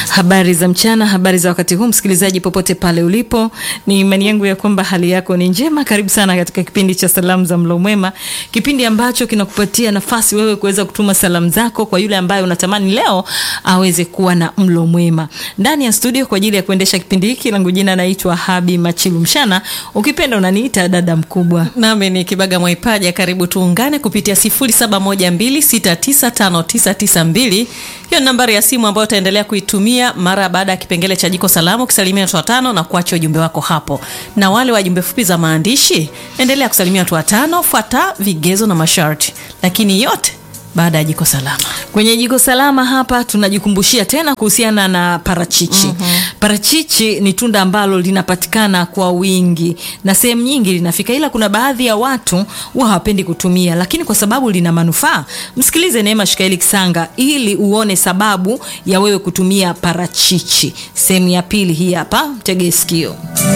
Habari za mchana, habari za wakati huu, msikilizaji popote pale ulipo, ni imani yangu ya kwamba hali yako ni njema. Karibu sana katika kipindi cha salamu za mlo mwema, kipindi ambacho kinakupatia nafasi wewe kuweza kutuma salamu zako kwa yule ambaye unatamani leo aweze kuwa na mlo mwema. Ndani ya studio kwa ajili ya kuendesha kipindi hiki, langu jina naitwa Habi Machilu Mshana, ukipenda unaniita dada mkubwa. Nami ni Kibaga Mwaipaja. Karibu tuungane kupitia 0712695992. Hiyo ni nambari ya simu ambayo utaendelea kuitumia mara baada ya kipengele cha jiko salamu, ukisalimia watu watano na kuacha ujumbe wako hapo. Na wale wa jumbe fupi za maandishi, endelea kusalimia watu watano, fuata vigezo na masharti, lakini yote baada ya jiko salama. Kwenye jiko salama hapa tunajikumbushia tena kuhusiana na parachichi. mm-hmm. Parachichi ni tunda ambalo linapatikana kwa wingi na sehemu nyingi linafika, ila kuna baadhi ya watu huwa hawapendi kutumia, lakini kwa sababu lina manufaa. Msikilize Neema Shikaeli Kisanga ili uone sababu ya wewe kutumia parachichi. Sehemu ya pili hii hapa, tege sikio.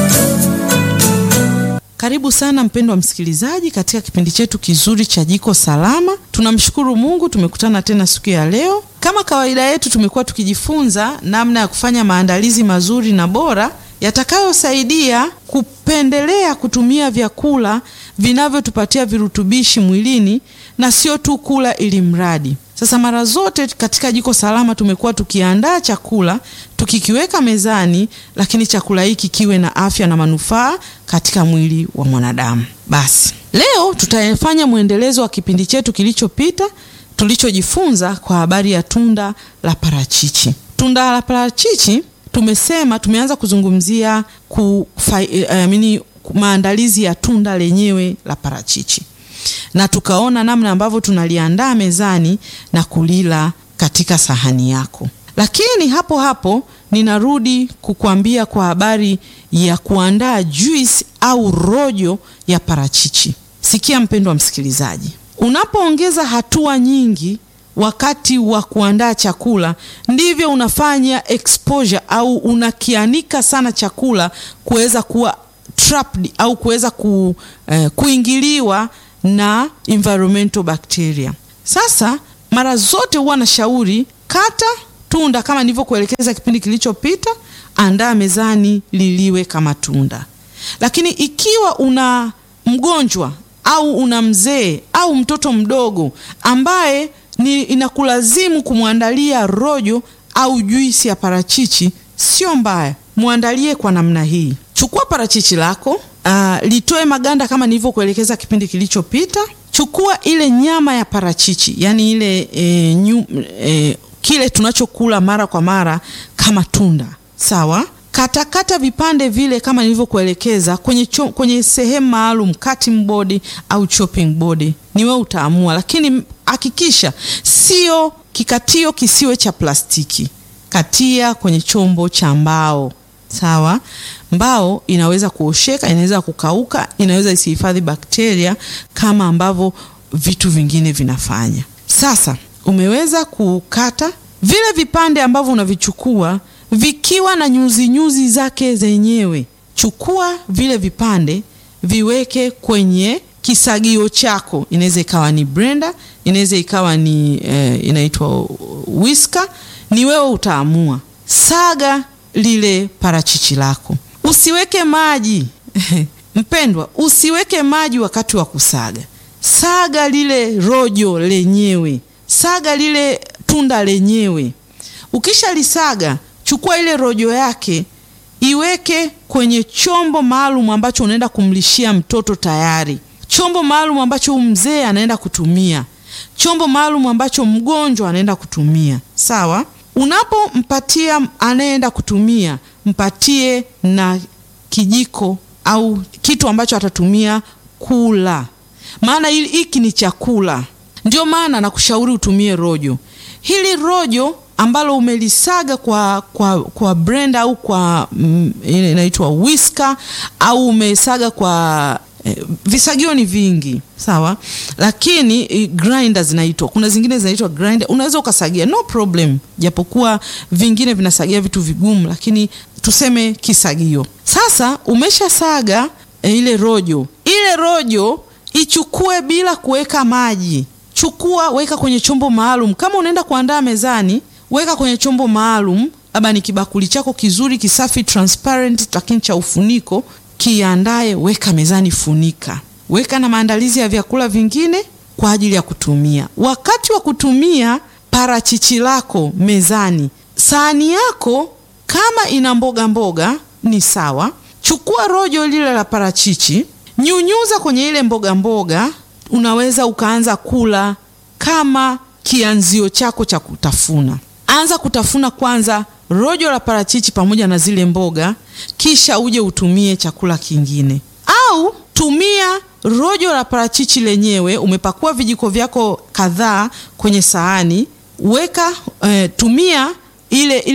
Karibu sana mpendwa msikilizaji katika kipindi chetu kizuri cha jiko salama. Tunamshukuru Mungu tumekutana tena siku ya leo. Kama kawaida yetu, tumekuwa tukijifunza namna ya kufanya maandalizi mazuri na bora yatakayosaidia kupendelea kutumia vyakula vinavyotupatia virutubishi mwilini na sio tu kula ili mradi. Sasa mara zote katika jiko salama tumekuwa tukiandaa chakula tukikiweka mezani, lakini chakula hiki kiwe na afya na manufaa katika mwili wa mwanadamu. Basi leo tutafanya mwendelezo wa kipindi chetu kilichopita tulichojifunza kwa habari ya tunda la parachichi. Tunda la parachichi tumesema, tumeanza kuzungumzia kufa, eh, mini, maandalizi ya tunda lenyewe la parachichi na tukaona namna ambavyo tunaliandaa mezani na kulila katika sahani yako. Lakini hapo hapo ninarudi kukuambia kwa habari ya kuandaa juice au rojo ya parachichi. Sikia mpendwa msikilizaji, unapoongeza hatua nyingi wakati wa kuandaa chakula, ndivyo unafanya exposure au unakianika sana chakula kuweza kuwa trapped au kuweza ku, eh, kuingiliwa na environmental bacteria. Sasa mara zote huwa na shauri kata tunda kama nilivyokuelekeza kipindi kilichopita, andaa mezani liliwe kama tunda. Lakini ikiwa una mgonjwa au una mzee au mtoto mdogo ambaye ni inakulazimu kumwandalia rojo au juisi ya parachichi, sio mbaya, mwandalie kwa namna hii. Chukua parachichi lako Uh, litoe maganda kama nilivyokuelekeza kipindi kilichopita. Chukua ile nyama ya parachichi, yani ile e, nyu, e, kile tunachokula mara kwa mara kama tunda, sawa. Katakata kata vipande vile kama nilivyokuelekeza kwenye, kwenye sehemu maalum, cutting board au chopping board, ni wewe utaamua, lakini hakikisha sio kikatio, kisiwe cha plastiki. Katia kwenye chombo cha mbao, sawa. Mbao inaweza kuosheka, inaweza kukauka, inaweza isihifadhi bakteria kama ambavyo vitu vingine vinafanya. Sasa umeweza kukata vile vipande ambavyo unavichukua vikiwa na nyuzi nyuzi zake zenyewe. Chukua vile vipande viweke kwenye kisagio chako, inaweza ikawa ni blender, inaweza ikawa ni eh, inaitwa whisker, ni wewe utaamua. Saga lile parachichi lako Usiweke maji mpendwa, usiweke maji wakati wa kusaga. Saga lile rojo lenyewe, saga lile tunda lenyewe. Ukishalisaga, chukua ile rojo yake, iweke kwenye chombo maalum ambacho unaenda kumlishia mtoto tayari, chombo maalum ambacho mzee anaenda kutumia, chombo maalum ambacho mgonjwa anaenda kutumia. Sawa, unapompatia anayeenda kutumia mpatie na kijiko au kitu ambacho atatumia kula, maana hiki ni chakula. Ndio maana nakushauri utumie rojo hili. Rojo ambalo umelisaga kwa, kwa, kwa blender au kwa mm, inaitwa whisker au umesaga kwa eh, visagio ni vingi sawa, lakini eh, grinder zinaitwa, kuna zingine zinaitwa grinder, unaweza ukasagia no problem, japokuwa vingine vinasagia vitu vigumu, lakini tuseme kisagio. Sasa umeshasaga e, ile rojo, ile rojo ichukue bila kuweka maji. Chukua, weka kwenye chombo maalum. Kama unaenda kuandaa mezani, weka kwenye chombo maalum labda ni kibakuli chako kizuri kisafi transparent, lakini cha ufuniko, kiandae, weka mezani, funika, weka na maandalizi ya vyakula vingine kwa ajili ya kutumia. Wakati wa kutumia parachichi lako mezani, sahani yako kama ina mboga mboga ni sawa. Chukua rojo lile la parachichi, nyunyuza kwenye ile mboga mboga. Unaweza ukaanza kula kama kianzio chako cha kutafuna. Anza kutafuna kwanza rojo la parachichi pamoja na zile mboga, kisha uje utumie chakula kingine, au tumia rojo la parachichi lenyewe. Umepakua vijiko vyako kadhaa kwenye sahani, weka eh, tumia ile, ile